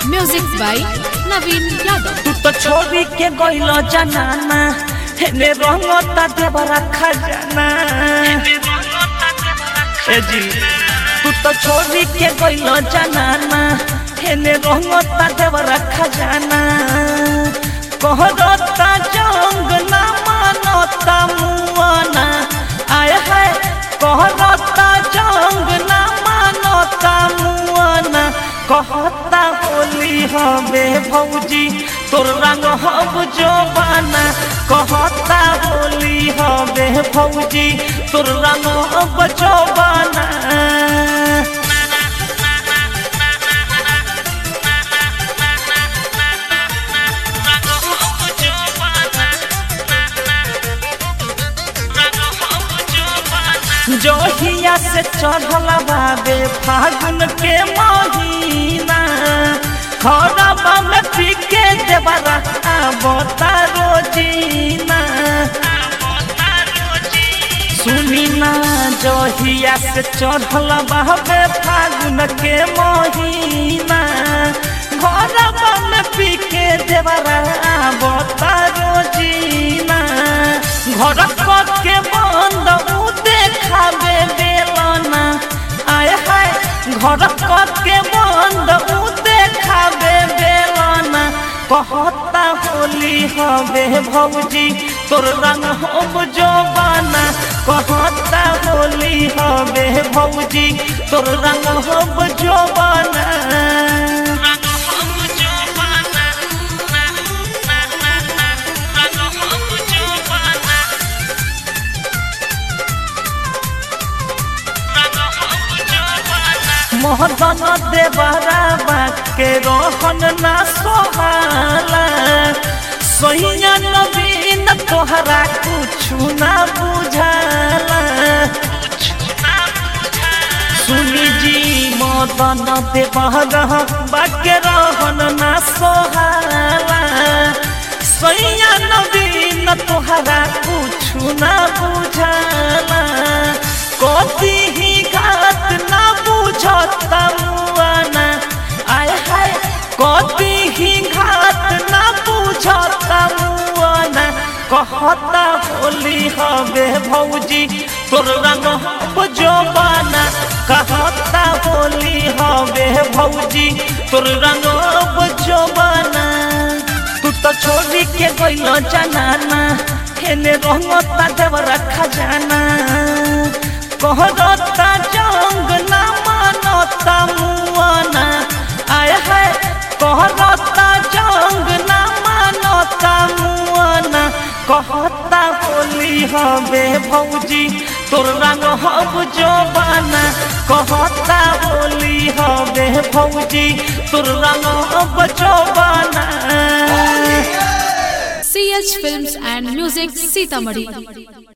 Music by Naveen Yadav. तू तो छोड़ी के गइल जनाना हेने रंगता देवरा खजाना ए जी तू तो छोड़ी के गइल जनाना हेने रंगता देवरा खजाना कहरता जंग ना मानता मुआना आय है कहरता जंग ना मानता मुआना कहता होली हवे भौजी तोर रंग हब जोबाना कहता होली हवे भौजी तोर रंग हब जोबाना जोहिया से चढ़ल बाबे फागुन के महीना खरबा में पी के देवरा आबता रोजीना सुनी ना जोहिया से चढ़ल बाबे फागुन के महीना खरबा में पी के देवरा आबता रोजीना घर के बंद उ देखाबे बेलना आय हाय घर के बंद उ देखाबे बेलना कहता होली हवे भौजी तोर रंग हम जोबाना कहता होली हवे भौजी तोर रंग हम जोबाना मोहदन देवरा बाके रोहन ना सोहाला सोहिया नवीन तोहरा कुछु ना बुझाला सुनी जी मदन देवरा बाके रोहन ना सोहाला सोहिया नवीन तोहरा कुछु ना बुझाला कति ही घात ना बुझता मुआना आय हाय कति ही घात ना बुझता मुआना कहता होली हवे भौजी तोर रंग हम जोबाना कहता होली हवे भौजी तोर रंग हम जोबाना तू तो छोड़ी के गइल जनाना हेने रंगता देवरा खजाना कहरता जंग ना मानता मुआना आय है कहरता जंग ना मानता मुआना कहता होली हवे भौजी तोर रंग हब जोबाना कहता होली हवे भौजी तोर रंग हब जोबाना CH Films and Music Sitamarhi.